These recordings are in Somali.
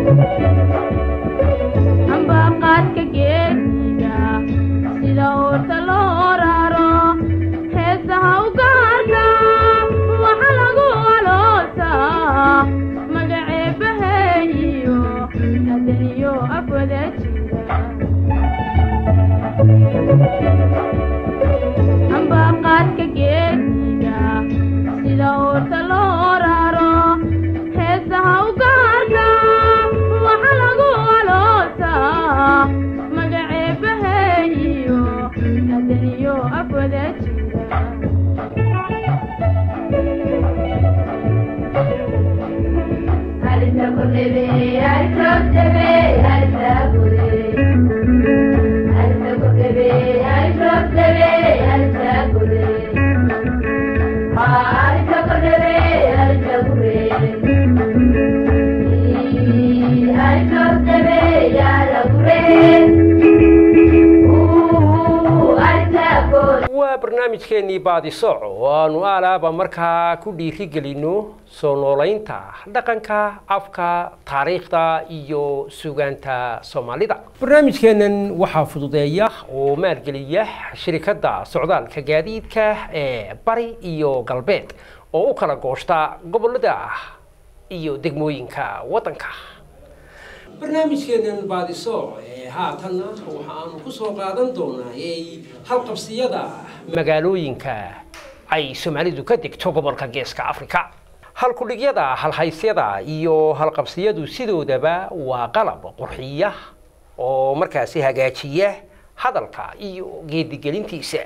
ambaqaadka geesiga sida uurta loo raro heesaha u gaarka waxa lagu aloosaa magaceebaheeyo adaniyo afwada jira ambaqaadka geesiga sida uurta loo raro heesaha u gaarka waxa lagu aloosaa magaceebaheeyo adaniyo afwada jira waa barnaamijkeennii baadisooc oo aanu aalaaba markaa ku dhiirigelino soo noolaynta dhaqanka afka taariikhda iyo sugaanta soomaalida barnaamijkeennan waxaa fududeeya oo maalgeliya shirikadda socdaalka gaadiidka ee bari iyo galbeed oo u kala gooshta gobolada iyo degmooyinka waddanka barnaamijkeennan baadisooc ee haatanna waxa aanu ku soo qaadan doonaa halqabsiyada magaalooyinka ay soomaalidu ka degto gobolka geeska afrika halkudhigyada halhaysyada iyo halqabsiyadu sidoodaba waa qalab qurxiya oo markaasi hagaajiya hadalka iyo geedigelintiisa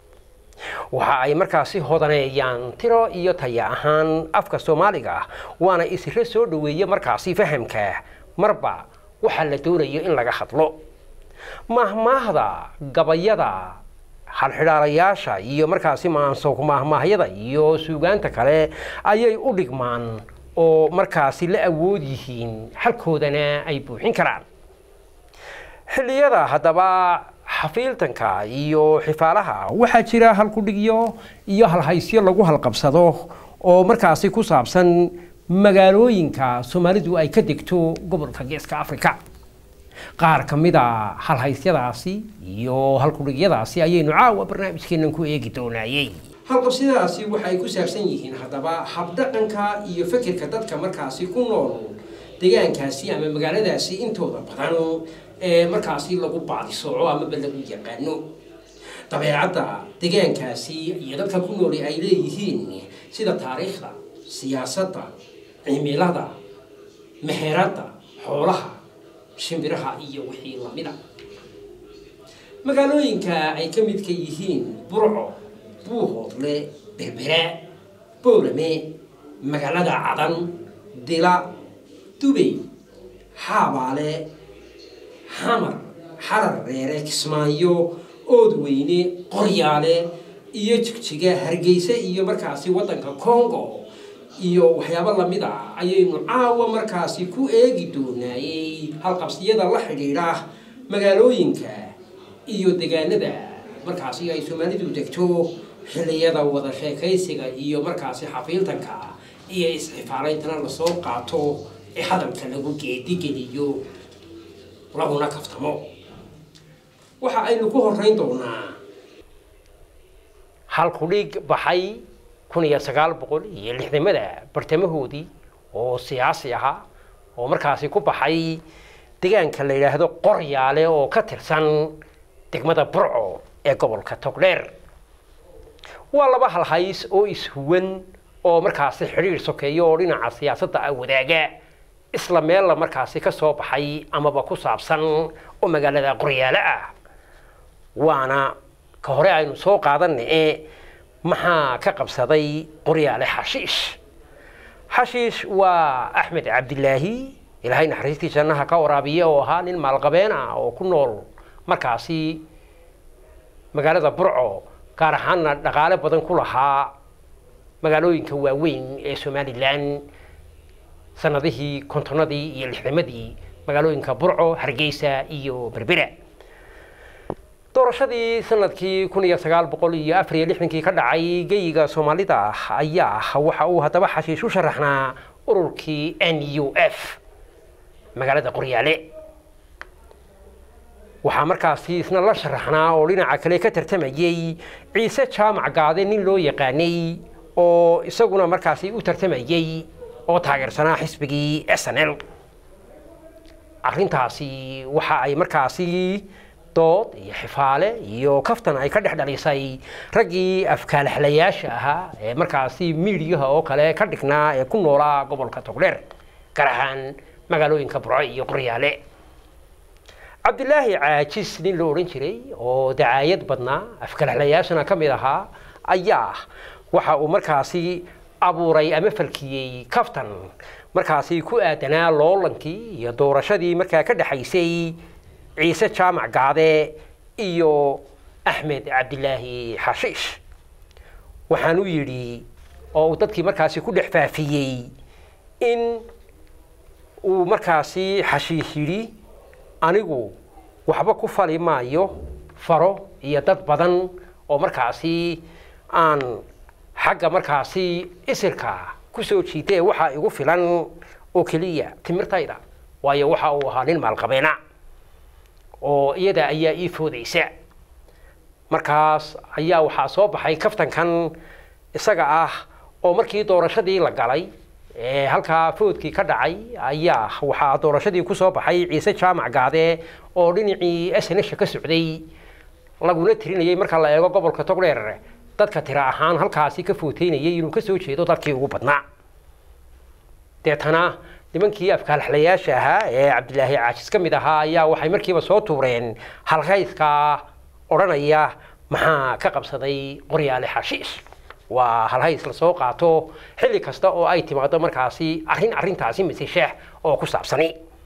waxa ay markaasi hodaneeyaan tiro iyo taya ahaan afka soomaaliga waana isiro soo dhoweeya markaasi fahamka marba waxaa la doonayo in laga hadlo mahmaahda gabayada halxidhaalayaasha iyo markaasi maansoog maahmaahyada iyo suugaanta kale ayay u dhigmaan oo markaasi la awood yihiin halkoodana ay buuxin karaan xilliyada haddaba xafiiltanka iyo xifaalaha waxaa jira halkudhigyo iyo halhaysyo lagu halqabsado oo markaasi ku saabsan magaalooyinka soomaalidu ay ka degto gobolka geeska afrika qaar ka mid a halhaysyadaasi iyo halkudhigyadaasi ayaynu caawa barnaamijkeennan ku eegi doonaayey halqabsyadaasi waxay ku saabsan yihiin haddaba habdhaqanka iyo fikirka dadka markaasi ku nool deegaankaasi ama magaaladaasi intooda badan ee markaasi lagu baadisooco amaba lagu yaqaano dabeecadda deegaankaasi iyo dadka ku nooli ay leeyihiin sida taariikhda siyaasadda cimilada meheradda xoolaha shimbiraha iyo wixii lamida magaalooyinka ay ka midka yihiin burco buuhoodle berbera boolame magaalada cadan dila dubey xaabaale xamar xarar reere kismaayo oodweyne qoryaale iyo jigjiga hargeysa iyo markaasi waddanka congo iyo waxyaabo lamid a ayaynu caawa markaasi ku eegi doonaayey halqabsiyada la xidhiidha magaalooyinka iyo degaanada markaasi ay soomaalidu degto xilliyada wada sheekaysiga iyo markaasi xafiiltanka iyo isxifaaleyntana lasoo qaato ee hadalka lagu geedigeliyo laguna kaftamo waxa aynu ku horeyn doonaa halkudhig baxay kun iyo sagaal boqol iyo lixdamada bartamahoodii oo siyaasi ahaa oo markaasi ku baxay deegaanka la yidhaahdo qoryaale oo ka tirsan degmada burco ee gobolka togdheer waa laba halhays oo ishuwan oo markaasi xidhiir sokeeyo oo dhinaca siyaasadda ah wadaaga isla meella markaasi ka soo baxay amaba ku saabsan oo magaalada qoryaale ah waana ka hore aynu soo qaadanna ee maxaa ka qabsaday qoryaale xashiish xashiish waa axmed cabdilaahi ilaahay naxariistii jannaha ka waraabiya oo ahaa nin maalqabeen ah oo ku nool markaasi magaalada burco gaar ahaanna dhaqaale badan ku lahaa magaalooyinka waaweyn ee somalilan sanadihii kontonadii iyo lixdamadii magaalooyinka burco hargeysa iyo berbera doorashadii sanadkii kun iyo sagaal boqol iyo afar iyo lixdankii ka dhacay geyiga soomaalida ayaa waxa uu haddaba xashiish u sharaxnaa ururkii n u f magaalada qoryaale waxaa markaasi isna la sharaxnaa oo dhinaca kale ka tartamayey ciise jaamac gaade nin loo yaqaanay oo isaguna markaasi u tartamayey oo taageersanaa xisbigii s n l arrintaasi waxa ay markaasi dood iyo xifaale iyo kaftan ay ka dhex dhalisay raggii afkaalaxlayaasha ahaa ee markaasi miidiyaha oo kale ka dhignaa ee ku noolaa gobolka togdheer gaar ahaan magaalooyinka burco iyo qoryaale cabdilaahi caajis nin la odhan jiray oo dacaayad badnaa afkaalaxlayaashana ka mid ahaa ayaa waxa uu markaasi abuuray ama falkiyey kaftan markaasi ku aadanaa loolankii iyo doorashadii markaa ka dhexaysay ciise jaamac gaade iyo axmed cabdilaahi xashiish waxaanu yidhi oo uu dadkii markaasi ku dhex faafiyey in uu markaasi xashiish yidhi anigu waxba ku fali maayo faro iyo dad badan oo markaasi aan xagga markaasi isirka ku soo jiitee waxaa igu filan oo keliya timirtayda waayo waxa uu ahaa nin maalqabeena oo iyada ayaa ii foodaysa markaas ayaa waxaa soo baxay kaftankan isaga ah oo markii doorashadii la galay ee halkaa foodkii ka dhacay ayaa waxaa doorashadii ku soo baxay ciise jaamac gaade oo dhinacii snsha ka socday laguna tirinayay marka la eego gobolka togdheer dadka tira ahaan halkaasi ka footeynayay inuu kasoo jeedo dadkii ugu badnaa deetana nimankii afkaalaxlayaasha ahaa ee cabdilaahi caajis ka mid ahaa ayaa waxay markiiba soo tuureen halkayska odhanaya maxaa ka qabsaday qoryaale xashiish waa halhays la soo qaato xilli kasta oo ay timaado markaasi arrin arrintaasi masisheex oo ku saabsani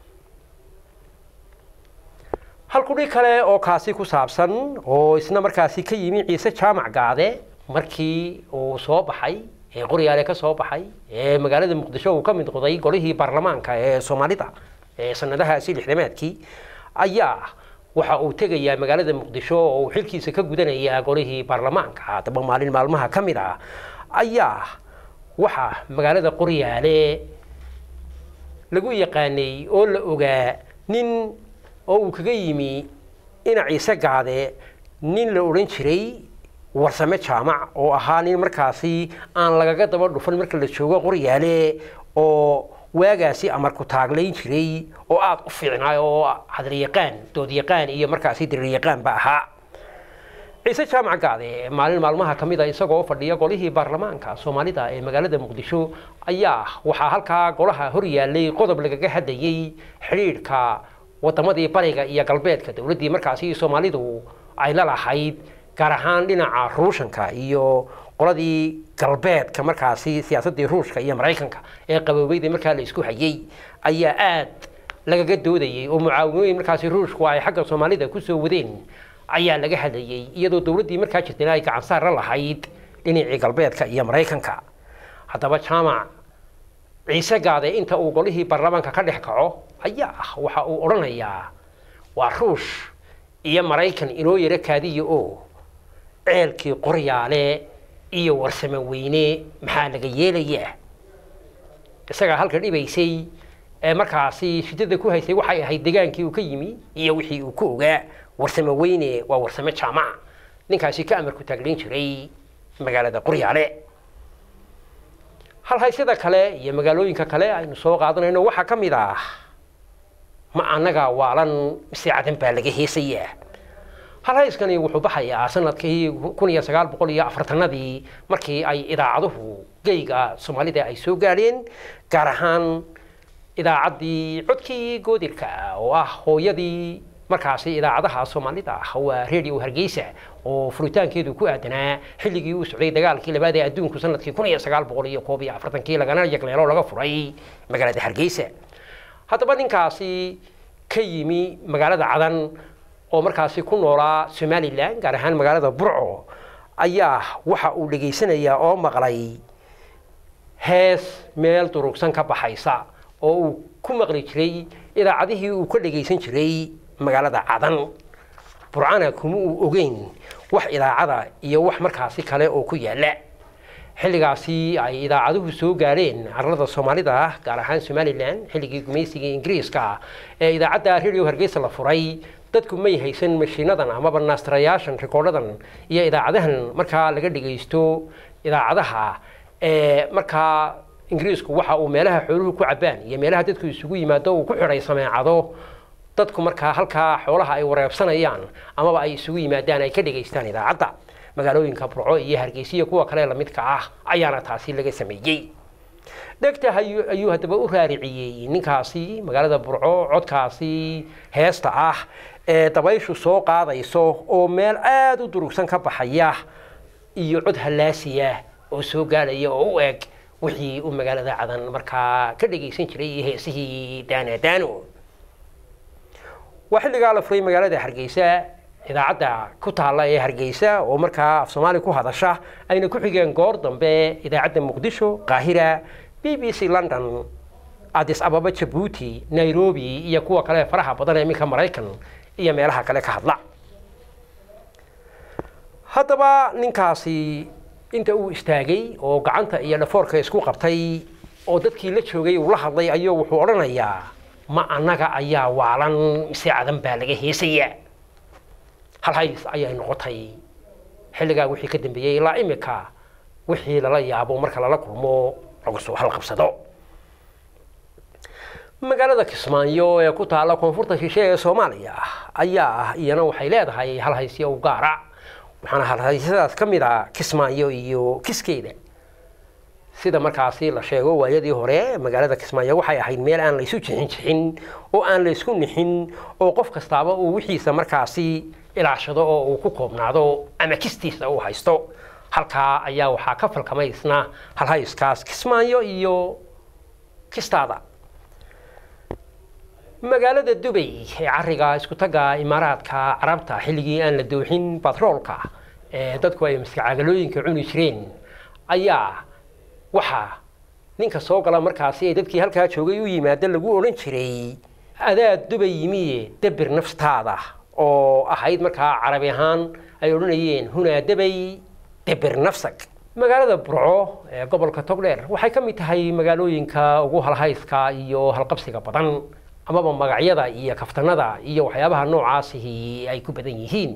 halkudhi kale oo kaasi ku saabsan oo isna markaasi ka yimi ciise jaamac gaade markii uu soo baxay ee qoryaale ka soo baxay ee magaalada muqdisho uu ka mid noqday golihii baarlamaanka ee soomaalida ee sanadahaasi lixdamaadkii ayaa waxa uu tegayaa magaalada muqdisho oo uu xilkiisa ka gudanayaa golihii baarlamaanka haddaba maalin maalmaha ka mid ah ayaa waxaa magaalada qoryaale lagu yaqaanay oo la ogaa nin oo uu kaga yimi ina ciise gaade nin la odhan jiray warsame jaamac oo ahaa nin markaasi aan lagaga daba dhufan marka la joogo qoryaale oo waagaasi amarku taaglayn jiray oo aada u fiicnaa oo hadryaqaan doodyaqaan iyo markaasi diriryaqaanba ahaa ciise jaamac gaade maalin maalmaha ka mid a isagoo fadhiya golihii baarlamaanka soomaalida ee magaalada muqdisho ayaa waxaa halkaa golaha hor yaallay qodob lagaga hadlayey xidhiidhka wadamadii bariga iyo galbeedka dowladdii markaasi soomaalidu ay la lahayd gaar ahaan dhinaca ruushanka iyo qoladii galbeedka markaasi siyaasaddii ruushka iyo maraykanka ee qaboobeyda markaa la isku hayay ayaa aad lagaga doodayay oo mucaawimooyin markaasi ruushku ay xagga soomaalida kusoo wadeen ayaa laga hadlayay iyadoo dowladdii markaa jirtayna ay gacan saar la lahayd dhinacii galbeedka iyo maraykanka haddaba jaamac ciise gaade inta uu golihii baarlamaanka ka dhex kaco ayaa ah waxa uu odhanayaa waa ruush iyo maraykan inoo yaro kaadiya oo ceelkii qoryaale iyo warsame weyne maxaa laga yeelayaa isagaa halka dhibaysay ee markaasi shidada ku haysay waxay ahayd degaankii uu ka yimi iyo wixii uu ku ogaa warsame weyne waa warsame jaamaca ninkaasi ka amarku taaglayn jiray magaalada qoryaale halhaysyada kale iyo magaalooyinka kale aynu soo qaadanayno waxaa ka mid ah ma annaga waalan mise cadan baa laga heesayaa halhayskani wuxuu baxayaa sanadkii kun iyo sagaal boqol iyo afartanadii markii ay idaacaduhu geyga soomaalida ay soo gaadheen gaar ahaan idaacaddii codkii goodirka oo ah hooyadii markaasi idaacadaha soomaalida ah waa radio hargeysa oo furitaankeedu ku aadanaa xilligii uu socday dagaalkii labaad ee adduunku sanadkii kun iyo sagaal boqol iyo koob iyo afartankii lagana yagleelo laga furay magaalada hargeysa haddaba ninkaasi ka yimi magaalada cadan oo markaasi ku noolaa somalilan gaar ahaan magaalada burco ayaa waxa uu dhegaysanayaa oo maqlay hees meel durugsan ka baxaysa oo uu ku maqli jiray idaacadihii uu ka dhegaysan jiray magaalada cadan burcana kuma uu ogeyn wax idaacada iyo wax markaasi kale oo ku yaala xilligaasi ay idaacaduhu soo gaareen carlada soomaalida gaar ahaan somalilan xilligii gumaysigii ingiriiska ee idaacadda radio hargeysa la furay dadku may haysan mashiinadan amaba naastarayaashan rikoodhadan iyo idaacadahan markaa laga dhagaysto idaacadaha ee markaa ingiriisku waxa uu meelaha xooluhu ku cabaan iyo meelaha dadku isugu yimaado uu ku xidhay sameecado dadku markaa halkaa xoolaha ay wareebsanayaan amaba ay isugu yimaadaan ay ka dhagaystaan idaacadda magaalooyinka burco iyo hargeysiya kuwa kale lamidka ah ayaana taasi laga sameeyey dhegta ayuu haddaba u raariciyey ninkaasi magaalada burco codkaasi heesta ah ee dabayshu soo qaadayso oo meel aada u durugsan ka baxaya iyo cod hallaasiya oo soo gaadhaya oo u eg wixii uu magaalada cadan markaa ka dhagaysan jiray iyo heesihii daanadaano waa xilligaa la furay magaalada hargeysa idaacadda ku taalla ee hargeysa oo markaa af soomaali ku hadasha ayna ku xigeen goor dambe idaacadda muqdisho qaahira b b c london adis ababa jabuuti nairobi iyo kuwa kale faraha badan ee iminka maraykan iyo meelaha kale ka hadla haddaba ninkaasi inta uu istaagay oo gacanta iyo dhafoorka isku qabtay oo dadkii la joogay uu la hadlay ayuu wuxuu odhanayaa ma annaga ayaa waalan mise cadan baa laga heesaya halhays ayay noqotay xilligaa wixii ka dambeeyey ilaa imika wixii lala yaabo marka lala kulmo lagu soo halqabsado magaalada kismaayo ee ku taalla koonfurta shishe ee soomaaliya ayaa ah iyana waxay leedahay halhaysyo u gaara waxaana halhaysyadaas ka mid a kismaayo iyo kiskeeda sida markaasi la sheego waayadii hore magaalada kismaayo waxay ahayd meel aan laysu jixin jixin oo aan laysku nixin oo qof kastaaba uu wixiisa markaasi ilaashado oo uu ku koobnaado ama kistiisa uu haysto halkaa ayaa waxaa ka falkamaysna halhayskaas kismaayo iyo kistaada magaalada dubay ee cariga isku tagga imaaraadka carabta xilligii aan la dooxin batroolka ee dadku ay maskacaagalooyinka cuni jireen ayaa waxaa ninka soo gala markaasi ee dadkii halkaa joogay u yimaada lagu odhan jiray adaad dubay yimiye dabir naftaada oo ahayd markaa carabi ahaan ay odhanayeen hunaa dabay dabir nafsag magaalada burco ee gobolka togdheer waxay ka mid tahay magaalooyinka ugu halhayska iyo halqabsiga badan amaba magacyada iyo kaftanada iyo waxyaabaha noocaasihi ay ku badan yihiin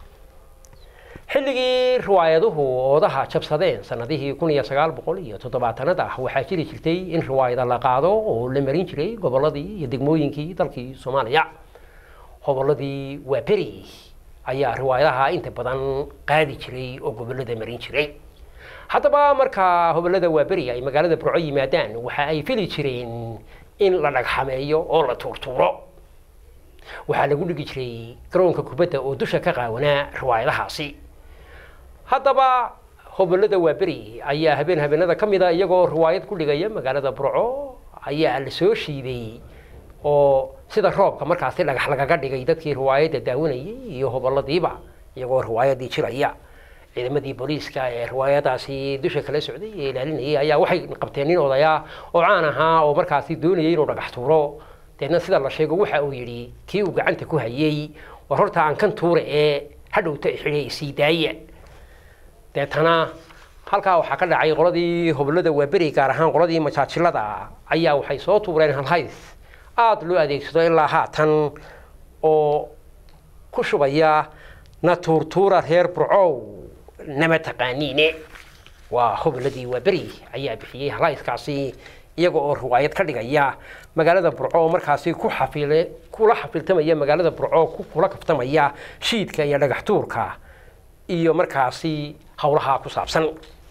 xilligii riwaayaduhu oodaha jabsadeen sanadihii kun iyo sagaal boqol iyo toddobaatanada waxaa jiri jirtay in riwaayada la qaado oo la marin jiray gobolladii iyo degmooyinkii dalkii soomaaliya hobolladii waaberi ayaa riwaayadaha inta badan qaadi jiray oo gobollada marin jiray haddaba markaa hobollada waaberi ay magaalada burco yimaadaan waxa ay fili jireen in la dhagxameeyo oo la tuurtuuro waxaa lagu dhigi jiray garoonka kubadda oo dusha ka qaawanaa riwaayadahaasi haddaba hobollada waaberi ayaa habeen habeenada ka mid a iyagoo riwaayad ku dhigaya magaalada burco ayaa la soo shiiday oo sida roobka markaasi dhagax lagaga dhigay dadkii riwaayadda daawanayay iyo hobolladiiba iyagoo riwaayadii jiraya ciidamadii booliiska ee riwaayadaasi dusha kala socday ee ilaalinayay ayaa waxay qabteen nin odaya oo caan ahaa oo markaasi doonayay inuu dhagax tuuro deedna sida la sheego waxa uu yidhi kii uu gacanta ku hayay war horta aan kan tuure ee hadhowta xidhay sii daaya deetana halkaa waxaa ka dhacay qoladii hobollada waaberi gaar ahaan qoladii majaajilada ayaa waxay soo tuureen halhays aada loo adeegsado ilaa haatan oo ku shubaya na tuurtuura reer burcow nama taqaaniine waa hobolladii waaberi ayaa bixiyey halhayskaasi iyaga oo riwaayad ka dhigaya magaalada burco oo markaasi ku xafile kula xafiltamaya magaalada burco kula kaftamaya shiidka iyo dhagax tuurka iyo markaasi howlaha ku saabsan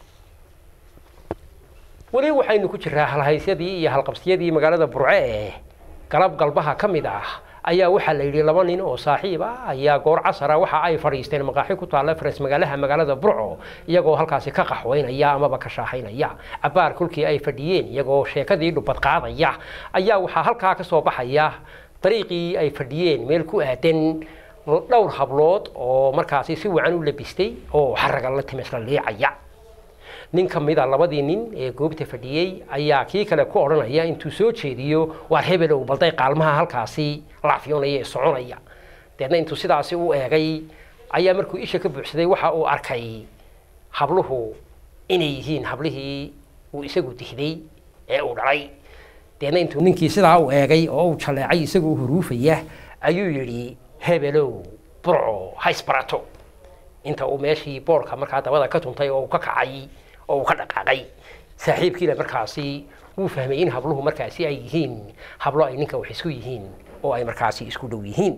weli waxaynu ku jiraa halhaysyadii iyo halqabsiyadii magaalada burco ee galab galbaha ka mid ah ayaa waxaa la yidhi laba nin oo saaxiib ah ayaa goor casara waxa ay fadhiisteen maqaaxi ku taalla faras magaalaha magaalada burco iyagoo halkaasi ka qaxweynaya amaba ka shaahaynaya cabaar kolkii ay fadhiyeen iyagoo sheekadii dhubad qaadaya ayaa waxaa halkaa ka soo baxaya dariiqii ay fadhiyeen meel ku aadan dhowr hablood oo markaasi si wacan u labistay oo xaraga la timisla liicaya nin ka mid a labadii nin ee goobta fadhiyey ayaa kii kale ku odhanaya intuu soo jeediyo waar hebelow balday qaalmaha halkaasi laafyoonaya ee soconaya deedna intuu sidaasi u eegay ayaa markuu isha ka buuxsaday waxa uu arkay habluhu inay yihiin hablihii uu isagu dihday ee uu dhalay deedna intuu ninkii sidaa u eegay oo uu jaleecay isagoo huruufaya ayuu yidhi hebelow burco haysbarato inta uu meeshii boorka markaa dabada ka tuntay oo uu ka kacay oo uu ka dhaqaaqay saaxiibkiina markaasi wuu fahmay in habluhu markaasi ay yihiin hablo ay ninka wax isku yihiin oo ay markaasi isku dhow yihiin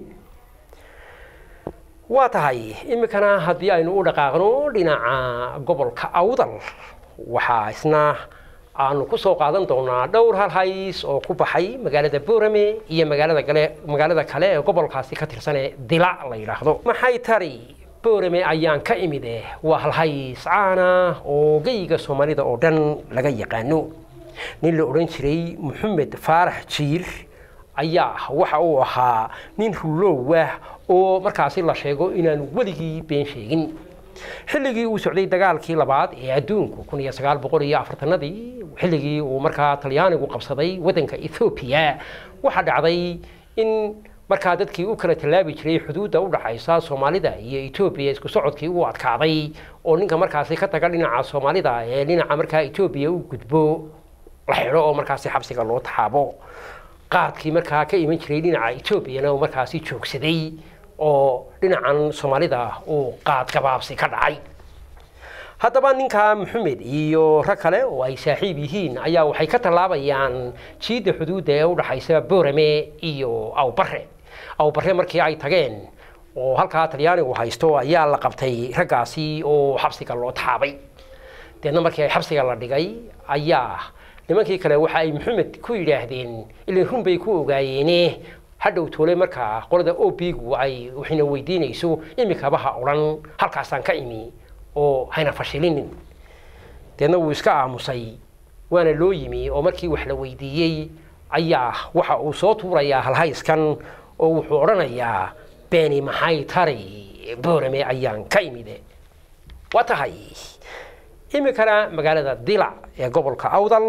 waa tahay iminkana haddii aynu u dhaqaaqno dhinaca gobolka awdal waxaa isna aanu ku soo qaadan doonaa dhowr hal hays oo ku baxay magaalada boorame iyo magaalada kale magaalada kale ee gobolkaasi ka tirsanee dila la yidhaahdo maxay tari boorame ayaan ka imide waa halhays caana oo geyga soomaalida oo dhan laga yaqaano nin la odhan jiray maxamed faarax jiir ayaa waxa uu ahaa nin rulow ah oo markaasi la sheego inaanu weligii been sheegin xilligii uu socday dagaalkii labaad ee adduunku kun iyo sagaal boqol iyo afartanadii xilligii uu markaa talyaanigu qabsaday waddanka ethoobiya waxaa dhacday in markaa dadkii u kala tallaabi jiray xuduudda u dhaxaysa soomaalida iyo etoobiya isku socodkii u adkaaday oo ninka markaasi ka taga dhinaca soomaalida ee dhinaca markaa etoobiya u gudbo la xidho oo markaasi xabsiga loo taxaabo qaadkii markaa ka iman jiray dhinaca etoobiyana uu markaasi joogsaday oo dhinacan soomaalida uu qaad gabaabsi ka dhacay haddaba ninka maxamed iyo rag kale oo ay saaxiib yihiin ayaa waxay ka tallaabayaan jiidda xuduudda ee u dhaxaysa boorame iyo awbare awbare markii ay tageen oo halkaa talyaanigu haysto ayaa la qabtay raggaasi oo xabsiga loo taxaabay deedna markii ay xabsiga la dhigay ayaa nimankii kale waxa ay maxamed ku yidhaahdeen ilin run bay ku ogaayeene hadhow toole markaa qolada obigu ay waxayna weydiinayso imikaba ha odhan halkaasaan ka imi oo hayna fashilinin deedna wuu iska aamusay waana loo yimi oo markii wax la weydiiyey ayaa waxa uu soo tuurayaa halhayskan oo wuxuu odhanayaa beeni maxay tari boorame ayaan ka imide waa tahay iminkana magaalada dilac ee gobolka awdal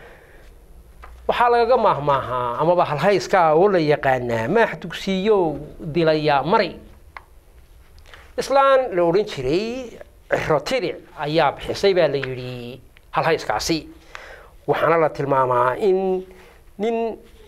waxaa lagaga maahmaahaa amaba halhayska oo la yaqaanaa maax dugsiiyo dilaya mari islaan la odhan jiray cirotiric ayaa bixisay baa la yidhi halhayskaasi waxaana la tilmaamaa in nin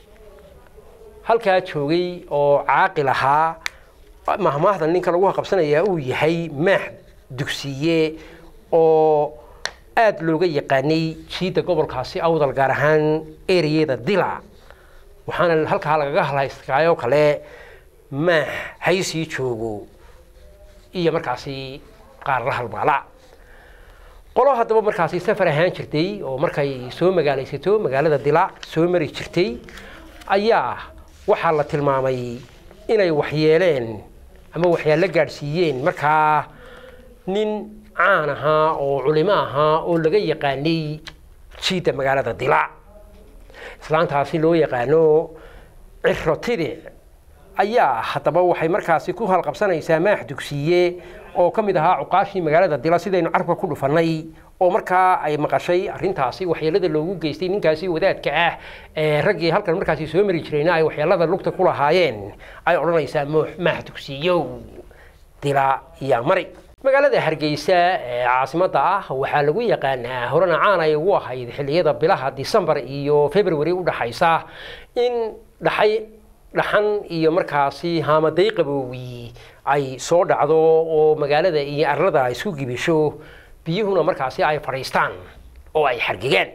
halkaa joogay oo caaqil ahaa mahmaahda ninka lagu qabsanayaa uu yahay maax dugsiye oo aada looga yaqaanay jiidda gobolkaasi awdal gaar ahaan ereyada dila waxaana halkaa lagaga halhayskaayoo kale maax haysii joogo iyo markaasi qaar la halmaala qolo haddaba markaasi safar ahaan jirtay oo markay soo magaalaysato magaalada dila soo mari jirtay ayaa waxaa la tilmaamay inay waxyeeleen ama waxyaalo gaadhsiiyeen markaa nin caan ahaa oo culimo ahaa oo laga yaqaanay jiidda magaalada dila islaantaasi loo yaqaano cirotide ayaa haddaba waxay markaasi ku halqabsanaysaa maax dugsiye oo ka mid ahaa cuqaashii magaalada dila sidaynu carabka ku dhufannay oo markaa ay maqashay arrintaasi waxyeelada loogu geystay ninkaasi wadaadka ah ee raggii halkan markaasi soo mari jirayna ay waxyeelada lugta ku lahaayeen ay odhanaysaa maax dugsiyow dila iyo mari magaalada hargeysa ee caasimadda ah waxaa lagu yaqaanaa horena caan ay ugu ahayd xilliyada bilaha disembar iyo february u dhaxaysa in dhaxay dhaxan iyo markaasi haamaday qaboowi ay soo dhacdo oo magaalada iyo arlada ay isku gibisho biyuhuna markaasi ay fadhiistaan oo ay xargigaan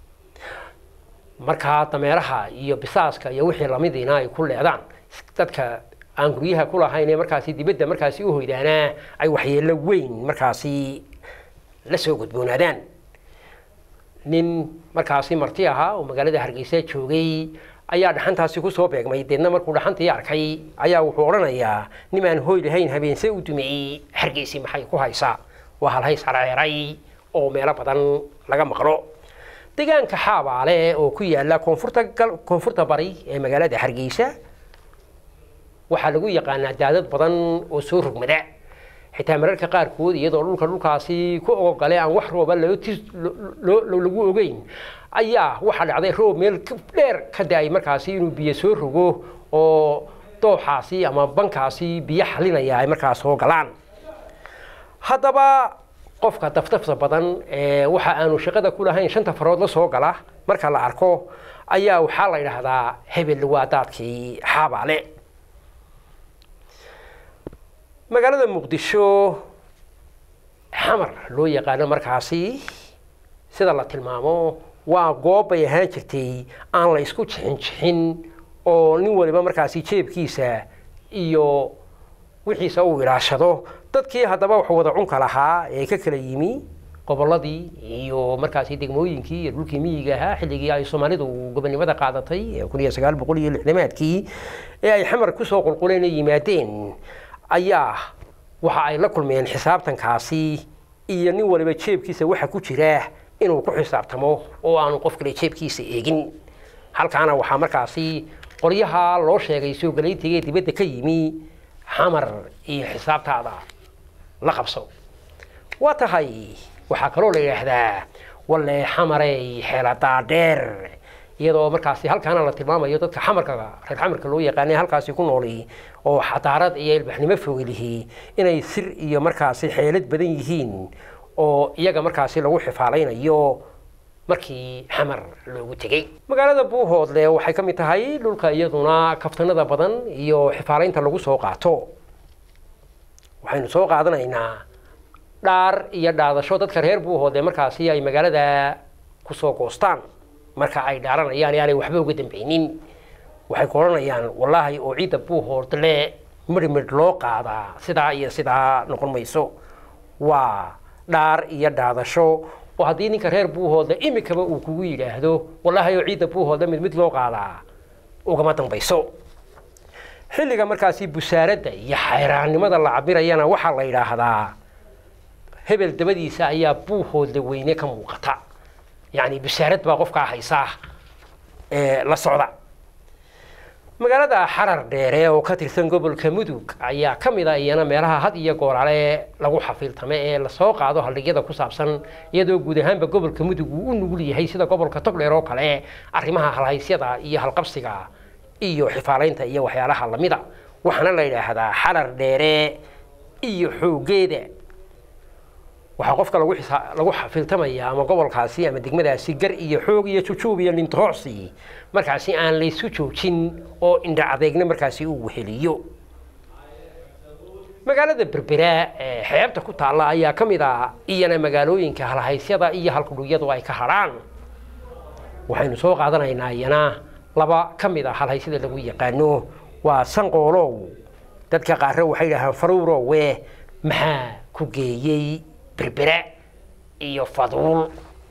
markaa dameeraha iyo bisaaska iyo wixii lamidiina ay ku leedaan dadka aan guryaha ku lahayn ee markaasi dibadda markaasi u hoydaanaa ay waxyeello weyn markaasi la soo gudboonaadaan nin markaasi marti ahaa oo magaalada hargeysa joogay ayaa dhaxantaasi kusoo beegmay deedna markuu dhaxantii arkay ayaa wuxuu odhanayaa nimaan hoy lahayn habeense u dumeeyey hargeysi maxay ku haysaa waa halhays hareeray oo meelo badan laga maqlo deegaanka xaabaale oo ku yaala koonfurta koonfurta bari ee magaalada hargeysa waxaa lagu yaqaanaa daadad badan oo soo rogmada xitaa mararka qaarkood iyadoo dhulka dhulkaasi ku ogogale aan wax rooba lagu ogeyn ayaa waxaa dhacday roob meel dheer ka da-ay markaasi inuu biyo soo rogo oo dooxaasi ama bankaasi biyo xalinaya ay markaas soo galaan haddaba qofka daftafta badan ee waxa aanu shaqada ku lahayn shanta farood la soo gala marka la arko ayaa waxaa la yidhaahdaa hebel waa daadkii xaabaale magaalada muqdisho xamar loo yaqaano markaasi sida la tilmaamo waa goob bay ahaan jirtay aan la isku jixin jixin oo nin waliba markaasi jeebkiisa iyo wixiisa uu ilaashado dadkii haddaba wax wada cunka lahaa ee ka kala yimi gobolladii iyo markaasi degmooyinkii iyo dhulkii miyiga ahaa xilligii ay soomaalidu gobonimada qaadatay kun iyo sagaal boqol iyo lixdamaadkii ee ay xamar kusoo qulquleen ay yimaadeen ayaa waxa ay la kulmeen xisaabtankaasi iyo nin waliba jeebkiisa waxa ku jira inuu ku xisaabtamo oo aanu qof kale jeebkiisa eegin halkaana waxaa markaasi qoryaha loo sheegay soo galaytigee dibadda ka yimi xamar iyo xisaabtaada la qabso waa tahay waxaa kaloo la yidhaahdaa walle xamarey xeeladaa dheer iyadoo markaasi halkaana la tilmaamayo dadka xamarka reer xamarka loo yaqaanay halkaasi ku nooli oo xadaarad iyo ilbaxnimo fogelihi inay sir iyo markaasi xeelad badan yihiin oo iyaga markaasi lagu xifaalaynayo markii xamar loogu tegey magaalada buuhoodle waxay ka mid tahay dhulka iyaduna kaftanada badan iyo xifaalaynta lagu soo qaato waxaynu soo qaadanaynaa dhaar iyo dhaadasho dadka reer buuhoodle markaasi ay magaalada kusoo goostaan marka ay dhaaranayaan yaanay waxba uga dambeynin waxay ku odhanayaan wallaahi oo ciidda buuhoodle midhmidh loo qaadaa sidaa iyo sidaa noqon mayso waa dhaar iyo dhaadasho oo haddii ninka reer buuhoodle imikaba uu kugu yidhaahdo wallaahi oo ciidda buuhoodle mid mid loo qaadaa ugama dambayso xilliga markaasi busaaradda iyo xayraannimada la cabirayana waxaa la yidhaahdaa hebel dabadiisa ayaa buuhoodle weyne ka muuqata yacni busaarad baa qofkaa haysaa ee la socda magaalada xarar dheere oo ka tirsan gobolka mudug ayaa ka mid a iyana meelaha had iyo goorale lagu xafiiltame ee lasoo qaado haldhigyada ku saabsan iyadoo guud ahaanba gobolka mudug uu u nugul yahay sida gobolka togdheer oo kale arrimaha halhaysyada iyo halqabsiga iyo xifaalaynta iyo waxyaalaha lamida waxaana la yidhaahdaa xarar dheere iyo xoogeeda waxaa qofka lagu xisa- lagu xafiiltamaya ama gobolkaasi ama degmadaasi gar iyo xoog iyo jujuub iyo nintoocsi markaasi aan laysu joojin oo indha adeegna markaasi uu weheliyo magaalada berbera ee xeebta ku taalla ayaa ka mid ah iyana magaalooyinka halhaysyada iyo halkudhugyadu ay ka hadhaan waxaynu soo qaadanaynaa iyana laba ka mid a halhaysyada lagu yaqaano waa sanqoolow dadka qaarre waxay dhahaan faruurowe maxaa ku geeyey berbera iyo faduul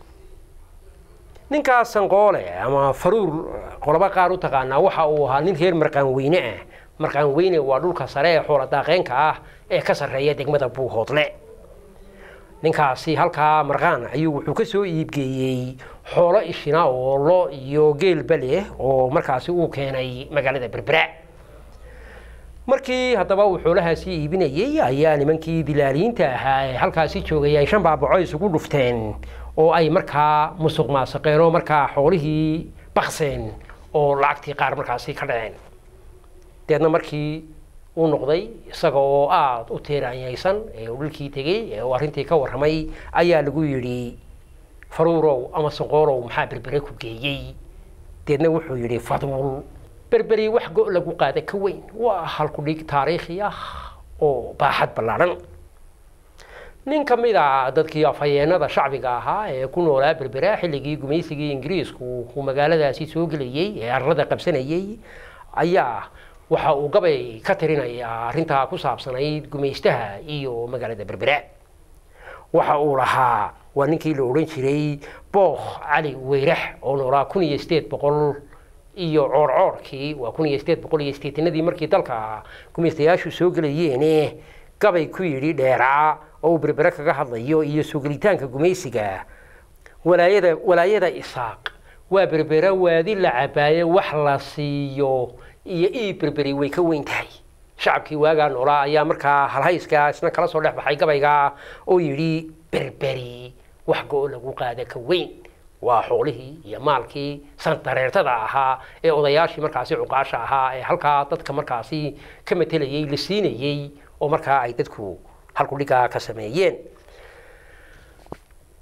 ninkaas sanqoole ama faruur qolobo qaar u taqaanaa waxa uu ahaa nin reer marqaan weyne ah marqaan weyne waa dhulka sare ee xoola daaqeynka ah ee ka sarreeya degmada buuhoodle ninkaasi halkaa marqaan ayuu wuxuu ka soo iibgeeyey xoolo ishina oo lo iyo geelba leh oo markaasi uu keenay magaalada berbera markii haddaba uu xoolahaasi iibinayey ayaa nimankii dilaaliyiinta ahaa ee halkaasi joogay ay shan baabaco isugu dhufteen oo ay markaa musuq maasaqeen oo markaa xoolihii bakseen oo lacagtii qaar markaasi ka dhaceen deedna markii uu noqday isaga oo aada u teeraanyaysan ee uu dhulkii tegey ee uu arrintii ka warramay ayaa lagu yidhi faruurow ama sanqoolow maxaa berbere ku geeyey deedna wuxuu yidhi faduul berberi wax go' lagu qaada ka weyn waa halkudhig taariikhi ah oo baaxad ballaadhan nin ka mid a dadkii afhayeenada shacbiga ahaa ee ku noolaa berbera xilligii gumaysigii ingiriisku uu magaaladaasi soo gelayey ee arlada qabsanayey ayaa waxa uu gabay ka tirinayaa arrintaa ku saabsanayd gumaystaha iyo magaalada berbera waxa uu lahaa waa ninkii la odhan jiray bookh cali weyrax oo noolaa kun iyo sideed boqol iyo coorcoorkii waa kun iyo sideed boqol iyo sideetanadii markii dalka gumaystayaashu soo gelayeene gabay ku yidhi dheeraa oo uu berbere kaga hadlayo iyo soo gelitaanka gumaysiga walaayada walaayada isaaq waa berbere waadi la cabaaye wax la siiyo iyo ii berberi way ka weyn tahay shacabkii waagaa noolaa ayaa markaa halhayska isna kala soo dhex baxay gabayga oo yidhi berberi wax go-o lagu qaada ka weyn waa xoolihii iyo maalkii sandareertada ahaa ee odayaashii markaasi cuqaasha ahaa ee halkaa dadka markaasi ka matelayey la siinayey oo markaa ay dadku halkudhigaa ka sameeyeen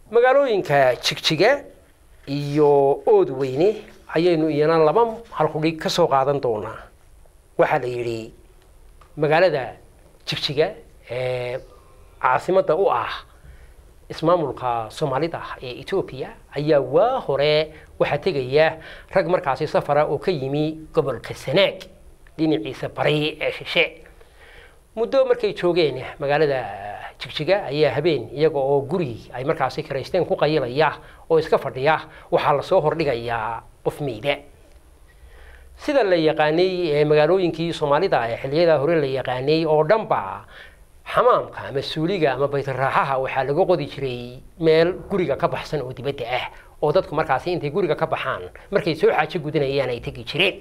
magaalooyinka jigjiga iyo ood weyne ayaynu iyana laba halkudhig ka soo qaadan doonaa waxaa la yidhi magaalada jigjiga ee caasimadda u ah ismaamulka soomaalida ee etoobiya ayaa waa hore waxaa tegaya rag markaasi safara oo ka yimi gobolka sanaag dhinaciisa bari ee shishe muddo markay joogeen magaalada jigjiga ayaa habeen iyaga oo guri ay markaasi kiraysteen ku qayilaya oo iska fadhiya waxaa lasoo hordhigayaa qof meyda sida la yaqaanay ee magaalooyinkii soomaalida ee xilliyada hore la yaqaanay oo dhanba xamaamka ama suuliga ama baytaraaxaha waxaa laga qodi jiray meel guriga ka baxsan oo dibadda ah oo dadku markaasi intay guriga ka baxaan markay soo xaajo gudanayaan ay tegi jireen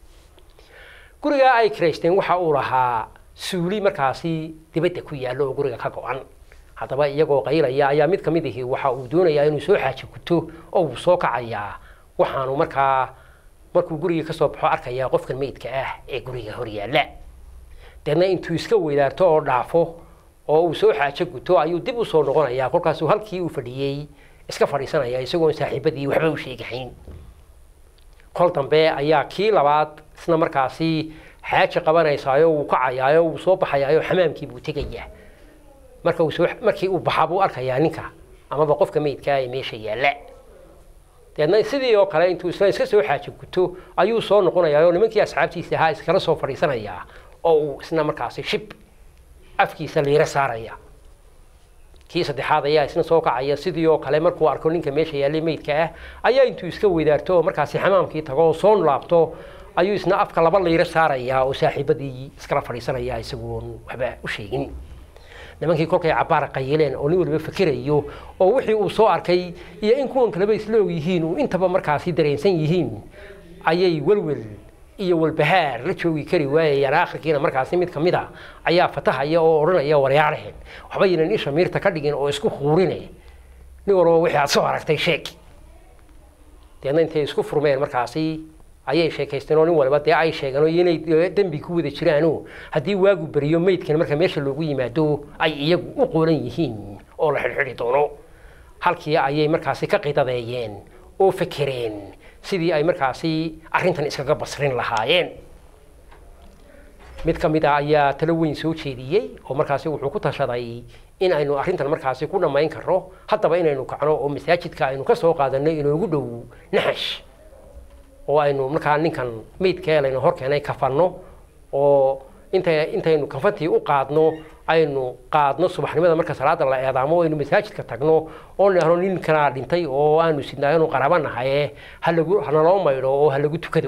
guriga ay kiraysteen waxa uu lahaa suuli markaasi dibadda ku yaallo oo guriga ka go-an haddaba iyagoo qaylaya ayaa mid ka mid ahi waxa uu doonayaa inuu soo xaajo guto oo uu soo kacayaa waxaanu markaa markuu gurigii kasoo baxo arkayaa qofkan meydka ah ee guriga hor yaalla deedna intuu iska weydaarto oo dhaafo oo uu soo xaajo guto ayuu dib u soo noqonayaa kolkaasuu halkii uu fadhiyey iska fadhiisanaya isagoon saaxiibadii waxba u sheegahayn kol dambe ayaa kii labaad isna markaasi xaaji qabanaysaayo wuu kacayaayo wuu soo baxayaayo xamaamkii buu tegayaa marka uu soo markii uu baxaa buu arkayaa ninka amaba qofka meydkaa ee meesha yaalla deedna sidii oo kale intuu isna iska soo xaaji guto ayuu soo noqonayaa oo nimankii asxaabtiisa ahaa iskala soo fadhiisanayaa oo uu isna markaasi shib afkiisa liiro saaraya kii saddexaad ayaa isna soo kacaya sidii oo kale markuu arko ninka meesha yaallay meydka ah ayaa intuu iska weydaarto oo markaasi xamaamkii tago oo soo laabto ayuu isna afka laba liiro saarayaa oo saaxiibadii iskala fadhiisanaya isagoon waxba u sheegin nimankii kolkay cabaar qayileen oo nin waliba fakerayo oo wixii uu soo arkay iyo in kuwan kaleba isla og yihiin uu intaba markaasi dareensan yihiin ayay welwel iyo walbahaar la joogi kari waayayaan akhirkiina markaasi mid kamid a ayaa fatahaya oo odhanaya waryaaraheen waxba ynan isha miirta ka dhigin oo isku huurine nin walba wixii aad soo aragtay sheeg deedna intay isku furmeen markaasi ayay sheekaysteen oo nin waliba dee ay sheegeen oo inay dembi ku wada jiraano haddii waagu beriyo meydkan marka meesha loogu yimaado ay iyagu u qoolan yihiin oo la xidhxidhi doono halkii ayay markaasi ka qidadeeyeen oo fekereen sidii ay markaasi arrintan iskaga basrin lahaayeen mid ka mid a ayaa talo weyn soo jeediyey oo markaasi wuxuu ku tashaday in aynu arrintan markaasi ku dhammayn karno haddaba inaynu kacno oo masaajidka aynu ka soo qaadanno inoogu dhow naxash oo aynu markaa ninkan meydkee laynu hor keenay kafanno oo inta intaynu kafantii u qaadno aynu qaadno subaxnimada marka salaada la eedaamo aynu masaajidka tagno oo nahno ninkanaa dhintay oo aanu sidnaa inu qaraba nahaye halagu hanaloo maydho oo halagu tukado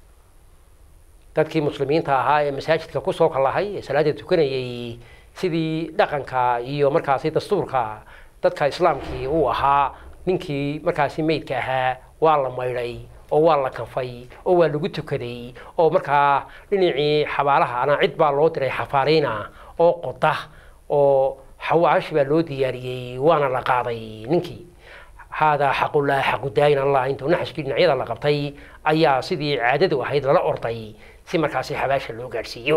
dadkii muslimiinta ahaa ee masaajidka kusoo kalahay ee salaada tukanayay sidii dhaqanka iyo markaasi dastuurka dadka islaamkii uu ahaa ninkii markaasi meydka ahaa waa la maydhay oo waa la kanfay oo waa lagu tukaday oo markaa dhinacii xabaalahana cid baa loo diray xafaariina oo qoda oo xawaashi baa loo diyaariyey waana la qaaday ninkii haadaa xaqullah xaqudaayin allah intuu naxashkii dhinacyada la qabtay ayaa sidii caadadu ahayd lala orday si markaasi xabaasha loo gaadhsiiyo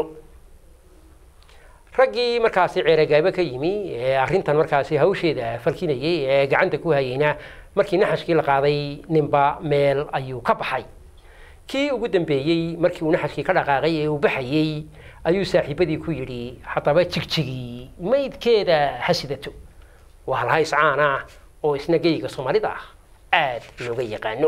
raggii markaasi ceeragaabo ka yimi ee arrintan markaasi hawsheeda falkinayay ee gacanta ku hayeyna markii naxashkii la qaaday ninba meel ayuu ka baxay kii ugu dambeeyey markii uu naxashkii ka dhaqaaqay ee uu baxayey ayuu saaxiibadii ku yidhi haddaba jigjigii maydkeeda ha sidato waa halhays caan ah oo isna geyga soomaalida ah aada looga yaqaano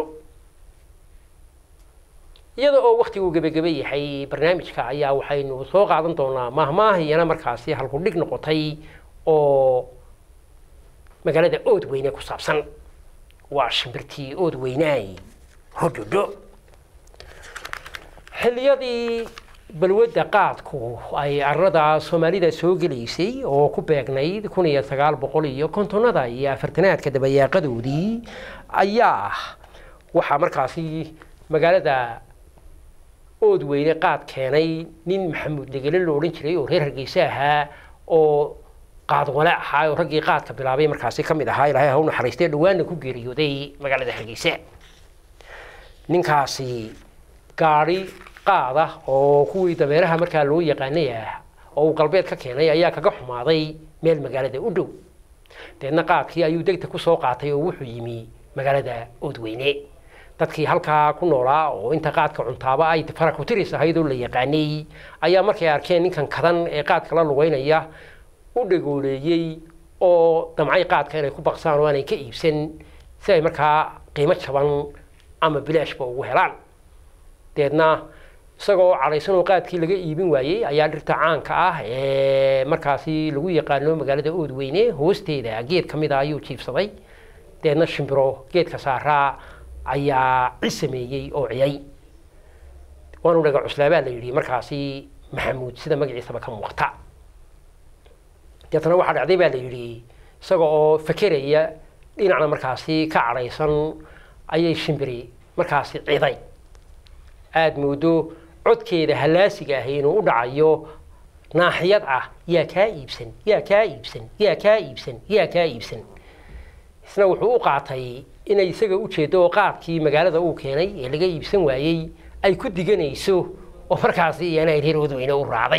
iyada oo waktigu gebagebe yahay barnaamijka ayaa waxaynu soo qaadan doonaa mahmaahiyana markaasi halkudhig noqotay oo magaalada ood weyne ku saabsan waa shimbirtii ood weynaay hodhodho xilliyadii balwadda qaadku ay arada soomaalida soo gelaysay oo ku beegnayd kun iyo sagaal boqol iyo kontonada iyo afartanaadka dabayaaqadoodii ayaa waxaa markaasi magaalada ood weyne qaad keenay nin maxamuud degele lo odhan jiray oo reer hargeyse ahaa oo qaad wale ahaa oo raggii qaadka bilaabay markaasi ka mid ahaa ilaahay ha u naxariistee dhawaanna ku geeriyooday magaalada hargeyse ninkaasi gaadhi qaada oo kuwii dameeraha markaa loo yaqaanay ah oo uu galbeed ka keenay ayaa kaga xumaaday meel magaalada u dhow deedna qaadkii ayuu degta kusoo qaatay oo wuxuu yimi magaalada oodweyne dadkii halkaa ku noolaa oo inta qaadka cuntaaba ay farakutiris ahayd oo la yaqaanay ayaa markay arkeen ninkan kadan ee qaadka la lugeynaya u dhagooleeyey oo damcay qaadka inay ku baqsaan oo aanay ka iibsan si ay markaa qiimo jaban ama bilaashba ugu helaan deedna isagoo cadhaysan oo qaadkii laga iibin waayey ayaa dhirta caanka ah ee markaasi lagu yaqaano magaalada oodweyne hoosteeda geed ka mid a ayuu jiibsaday deedna shimbiro geedka saaraa ayaa ci sameeyey oo ciyay waanu dhaga cuslaabaa la yidhi markaasi maxamuud sida magaciisaba ka muuqata deetna waxaa dhacday baa la yidhi isaga oo fakeraya dhinacna markaasi ka cadhaysan ayay shimbiri markaasi ciday aada moodo codkeeda hallaasiga ahi inuu u dhacayo naaxiyad ah yaa kaa iibsan yaa kaa iibsan yaa kaa iibsan yaa kaa iibsan isna wuxuu u qaatay inay isaga u jeedo oo qaadkii magaalada uu keenay ee laga iibsan waayey ay ku diganayso oo markaasi iyana ay reer wadweyne u raacday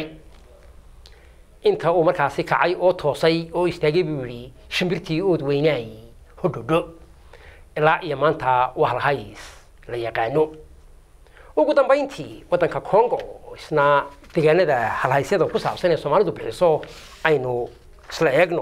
inta uu markaasi kacay oo toosay oo istaagay buu yidhi shimbirtii oodweynaay hodhodho ilaa iyo maanta wahlahays la yaqaano ugu dambayntii waddanka congo isna deegaanada halhaysyada ku saabsan ee soomaalidu bixiso aynu isla eegno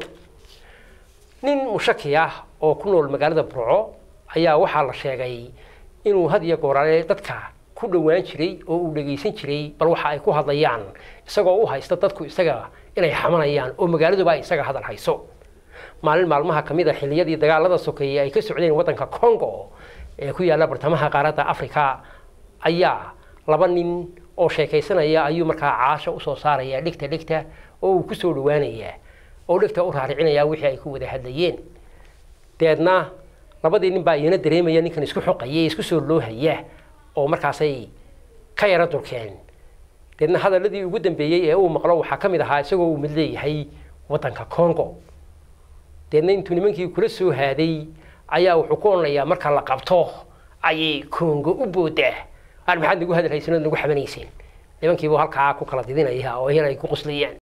nin mushaki ah oo ku nool magaalada burco ayaa waxaa la sheegay inuu had iyo goorale dadka ku dhowaan jiray oo uu dhegaysan jiray bal waxa ay ku hadlayaan isagoo u haysta dadku isaga inay xamanayaan oo magaaladuba ay isaga hadal hayso maalin maalmaha ka mid a xilliyadii dagaalada sokeeye ay ka socdeen waddanka congo ee ku yaalla bartamaha qaaradda africa ayaa laba nin oo sheekaysanaya ayuu markaa caasha usoo saaraya dhegta dhegta oo uu kusoo dhawaanaya oo dhegta u raaricinaya wixii ay ku wada hadlayeen deedna labadii nin baa iyana dareemaya ninkan isku xoqaya isku soo loohaya oo markaasay ka yara durkeen deedna hadaladii ugu dambeeyey ee uu maqlo waxaa ka mid ahaa isagoo uu mid leeyahay waddanka congo deedna intuu nimankii kula soo haaday ayaa wuxuu ku odhanayaa marka la qabto ayay congo u boodaa aan maxaad nagu hadalhaysanood nagu xamanayseen nimankiibuu halkaa ku kala didinaya oo iyana ay ku quslayaan